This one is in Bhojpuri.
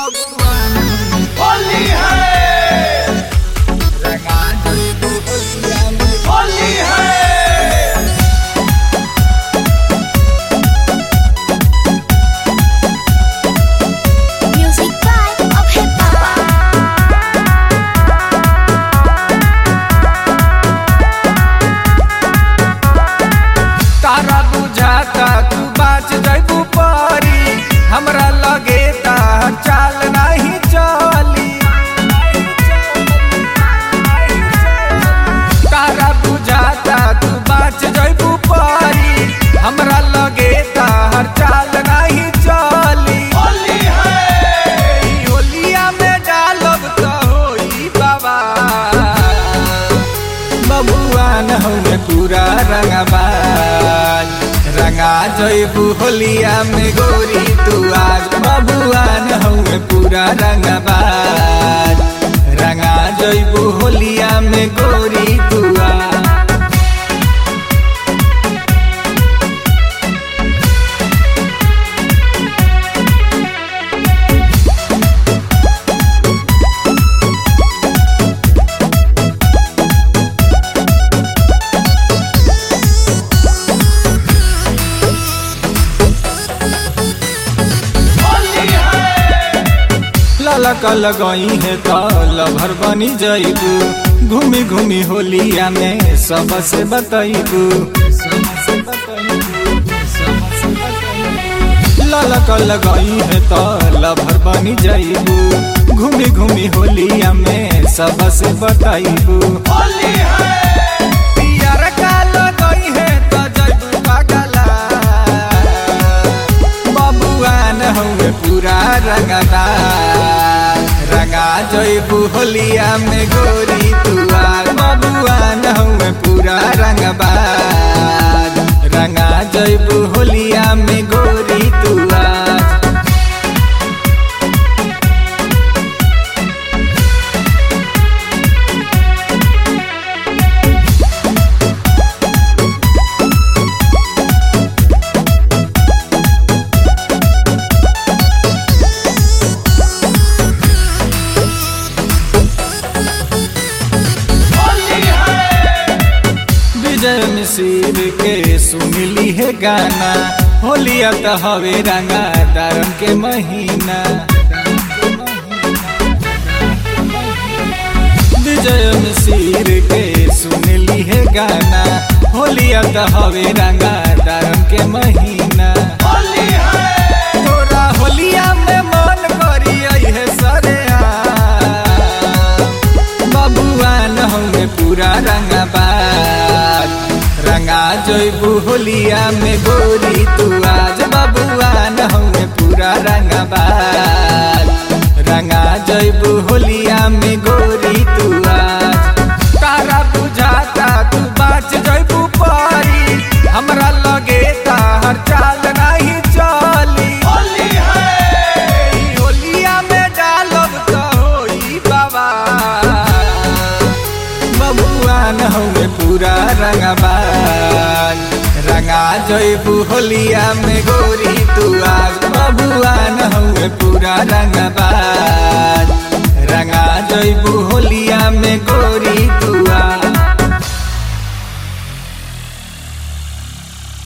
होली है होली है Music by Abhay Baba. तारा बुझाता तू बाच जैबू परी हमरा लगे ता चाल नहीं चली तारा बुझाता तू बाच जैबू परी हमरा लगे ता चाल नहीं चली होली है होलिया में डालब तो होई बाबा बबुआन हमें पूरा रंगबाज रंगा जैबू होलिया में गोरी तू आज बबुआन हमें पूरा रंगबाज रंगा जैबू होलिया में गोरी तू आज ललक लगई है तो लभर बनी जइबू घूमी घूमी होलिया में सबसे बतइबू ललक लगई है तो लभर बनी जइबू घूमी घूमी होलिया में सबसे बतइबू पियर का लगई है तो जइबू पागला बबुआन हउए पूरा रंगदा रंगा जइबू होलिया में गोरी तुआ बबुआन हउए पूरा रंगबाज रंगा जइबू होलिया में गोरी तुआ विजय मिसिर के सुनली है गाना होलिया तो हवे रंगा दारम के महीना विजय मिसिर के सुनली है गाना होलिया तो हवे रंगा दारम के महीना तोरा होलिया में मन करी है सरे बबुआन हमें पूरा रंगबाज रंगा जइबू होलिया में गोरी तू आज बबुआन हमें पूरा रंगबाज रंगा जइबू होलिया में गोरी तू आज तारा बुझाता तू बाच जइबू परी हमरा लगे तार चाल नहीं चली होली है होलिया में डालब तो होई बाबा बबुआन हमें पूरा रंगबाज रंगा जइबू होलिया में गोरी तू आज बबुआन हमें पूरा रंगबाज रंगा जइबू होलिया में गोरी